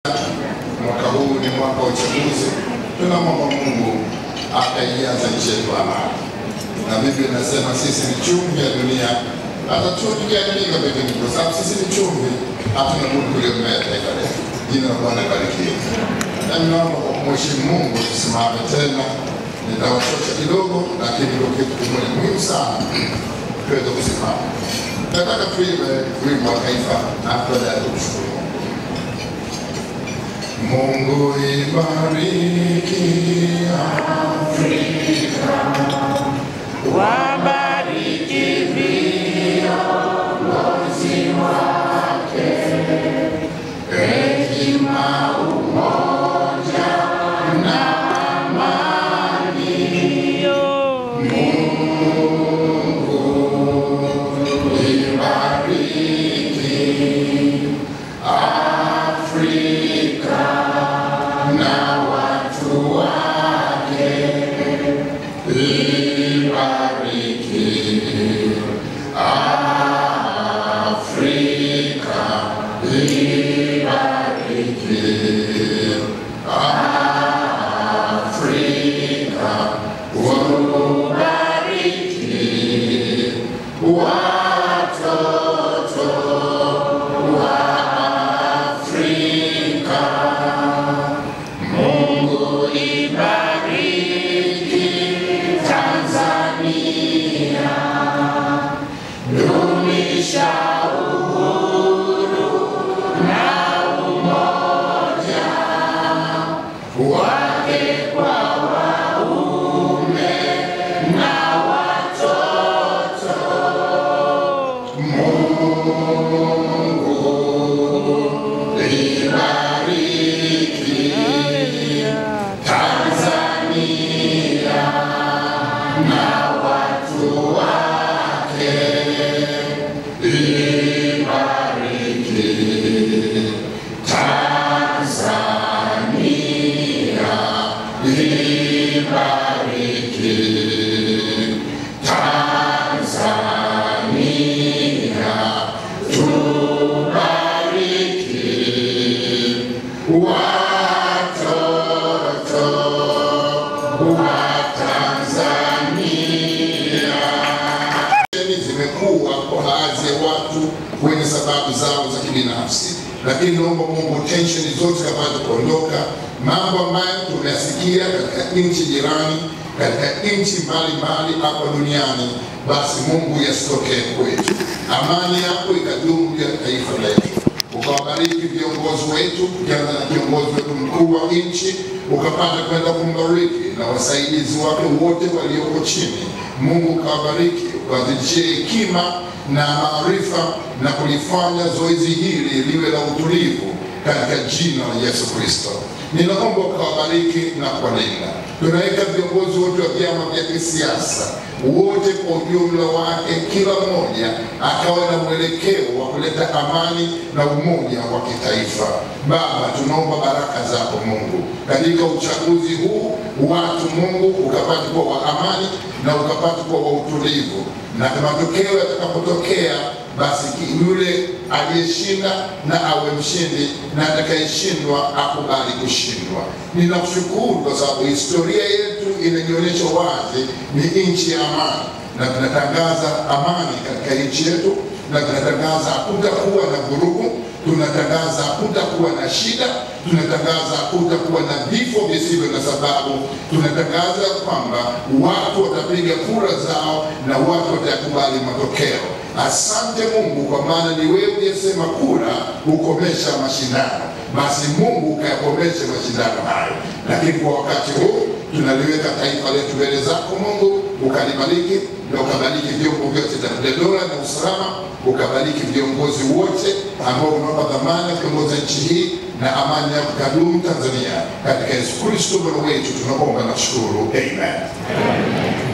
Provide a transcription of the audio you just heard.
Mwaka huu ni mwaka wa uchaguzi, tunamwomba Mungu akaianza nchi yetu amani, na Biblia inasema sisi ni chumvi ya dunia, hata chumvi ikiharibika pekeni, kwa sababu sisi ni chumvi, hatuna budi kuliomea taifa letu. Jina la Bwana libarikiwe. Na ninaomba kwa kumheshimu Mungu tusimame tena. Nitawachosha kidogo, lakini ndio kitu kimoja muhimu sana tuweze kusimama. Nataka tuimbe wimbo wa taifa na baadaye tumshukuru Mungu. Mungu ibariki Afrika, wabariki viongozi wake, hekima, umoja na amani. ibariki Afrika na watu wake, ibariki Afrika, ibariki Afrika, ubariki watoto wa Afrika. Mungu ibariki Tanzania, dumisha uhuru na umoja wake kwa waume na watoto. Mungu ibariki Tanzania na watu wake, ibariki Tanzania, ibariki Tanzania, tubariki watoto wa Tanzania. Deni zimekuwa kwa baadhi ya watu wenye sababu zao za kibinafsi, lakini naomba Mungu tensheni zote kapate kuondoka, mambo ambayo tumeyasikia katika nchi jirani, katika nchi mbalimbali hapa duniani, basi Mungu yasitokee kwetu. Amani yako ikadumu juu ya taifa letu ukawabariki viongozi wetu, ukianza na kiongozi wetu mkuu wa nchi, ukapata kwenda kumbariki na wasaidizi wake wote walioko chini. Mungu ukawabariki, ukawazidishie hekima na maarifa na kulifanya zoezi hili liwe la utulivu katika jina la Yesu Kristo. Ninaomba ukawabariki na kuwalinda. Tunaweka viongozi wote wa vyama vya kisiasa wote kwa ujumla wake, kila mmoja akawa na mwelekeo wa kuleta amani na umoja wa kitaifa. Baba, tunaomba baraka zako Mungu katika uchaguzi huu, watu Mungu ukapate kuwa wa amani na ukapate kuwa wa utulivu, na matokeo yatakapotokea basi ki- yule aliyeshinda na awe mshindi na atakayeshindwa akubali kushindwa. Ninakushukuru kwa sababu historia yetu inajionyesha wazi ni nchi ya amani, na tunatangaza amani katika nchi yetu, na tunatangaza hakutakuwa na vurugu, tunatangaza hakutakuwa na shida, tunatangaza hakutakuwa na vifo visivyo na sababu, tunatangaza kwamba watu watapiga kura zao na watu watakubali matokeo. Asante Mungu, kwa maana ni wewe uliyesema kura hukomesha mashindano. Basi Mungu ukayakomeshe mashindano hayo, lakini kwa wakati huu tunaliweka taifa letu mbele zako Mungu, ukalibariki na ukabariki vyombo vyote vya dola na usalama, ukabariki viongozi wote ambao unawapa dhamana ya kuongoza nchi hii, na amani yako kadumu Tanzania, katika Yesu Kristo Bwana wetu tunaomba na kushukuru, amen.